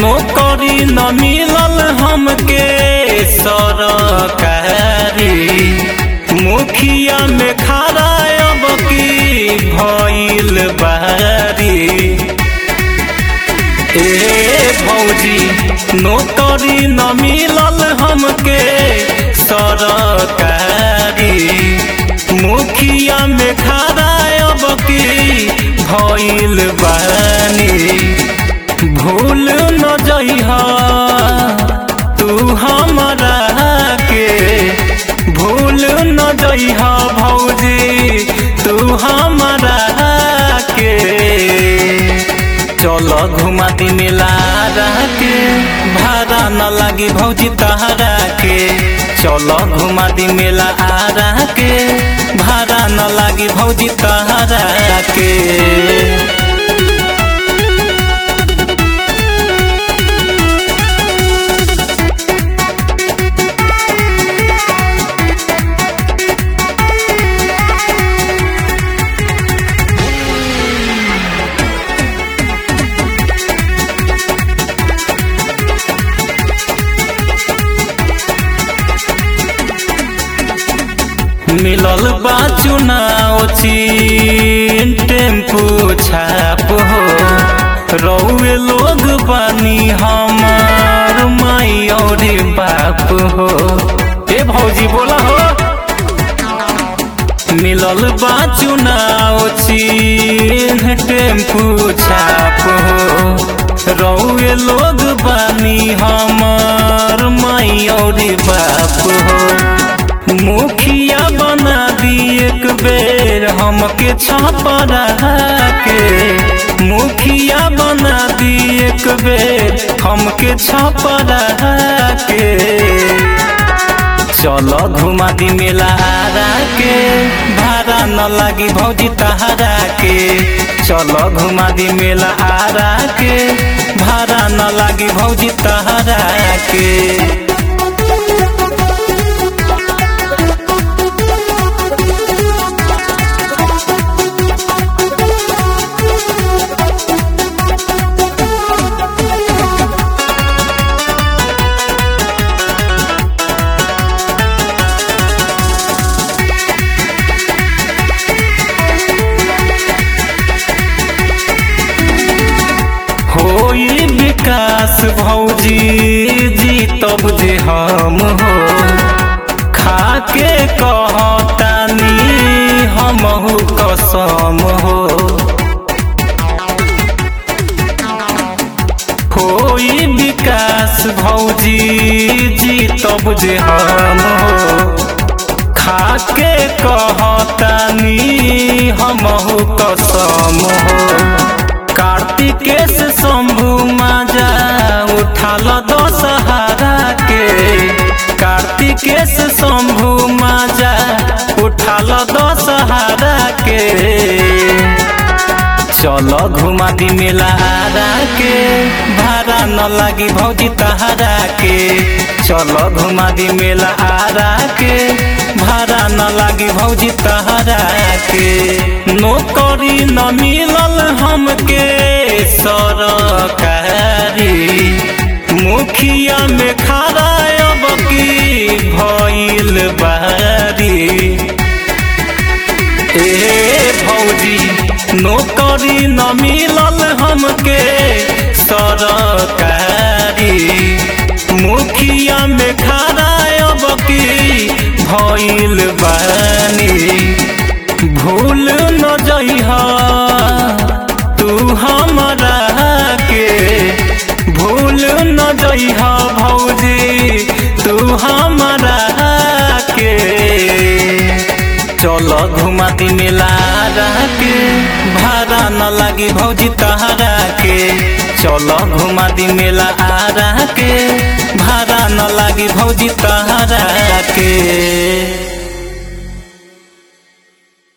नौकरी न मिलल हमके सरकारी मुखिया में खड़ा अब की भइल बारी ए भौजी नौकरी न मिलल हमके सरकारी मुखिया में खड़ा अब की भइल बानी भूल न जइहा तू हमरा के भूल न जइहा भौजी तू हमरा के चलो घुमा दी मेला के भाड़ा न लागी भौजी तहरा के चलो घुमा दी मेला आरा के भाड़ा न लागी भौजी तहरा के मिलल बा चुनाव चीन टेम्पू छाप हो रौए लोग बानी हमार माई और बाप हो ए भौजी बोला हो मिलल बा चुनाव चीन टेम्पू छाप हो रौए लोग बानी हमार माई और बाप हो मुखिया बना दी एक बेर हमके छपरा के मुखिया बना दी एक बेर हमके छपरा के चलो घुमा दी मेला आरा के भाड़ा न लागी भौजी तहरा के चलो घुमा दी मेला आरा के भाड़ा न लागी भौजी तहरा के होई विकास भौजी जी तब जे हम हो खाके कहतानी हमहु कसम हो होई विकास भौजी जी तब जे हम हो खाके कहतानी हमहु कसम हो कार्तिकेश शंभु माजा उठाल दशहरा के कार्तिकेश शंभु माजा उठाल दशहरा के चलो घुमा दी मेला आरा के भाड़ा न लागी भौजी तहरा के चलो घुमा दी मेला आरा के भाड़ा न लागी भौजी तहरा के नौकरी न मिलल हमके सरकारी मुखिया में खड़ा अब की भइल बारी ए भौजी नौकरी न मिलल हमके सरकारी मुखिया में खड़ा अब की भइल बानी भूल न जइहा तू हमरा के भूल न जइहा भौजी तू हमरा के चलो घुमा दी मेला के भाड़ा न लागी भौजी तहरा के चलो घुमा दी मेला आरा के भाड़ा न लागी भौजी तहरा के